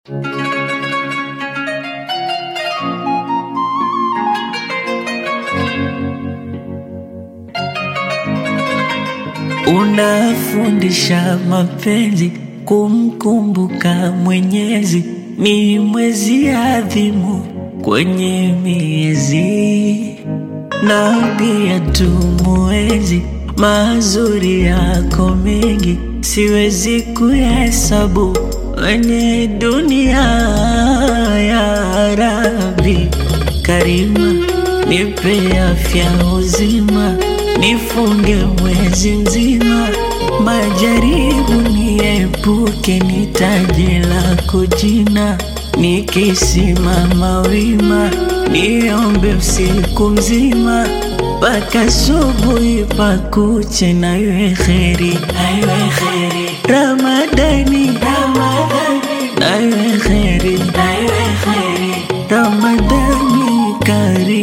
Unafundisha mapenzi kumkumbuka Mwenyezi, ni mwezi adhimu kwenye miezi, na pia tumuenzi mazuri yako mengi, siwezi kuhesabu wenye dunia. Ya Rabbi Karima, nipe afya uzima, nifunge mwezi mzima, majaribu niepuke, nitaje lako jina, nikisimama wima, niombe usiku mzima mpaka subuhi pakuche, na iwe kheri, Ramadani, na iwe kheri, Ramadani kari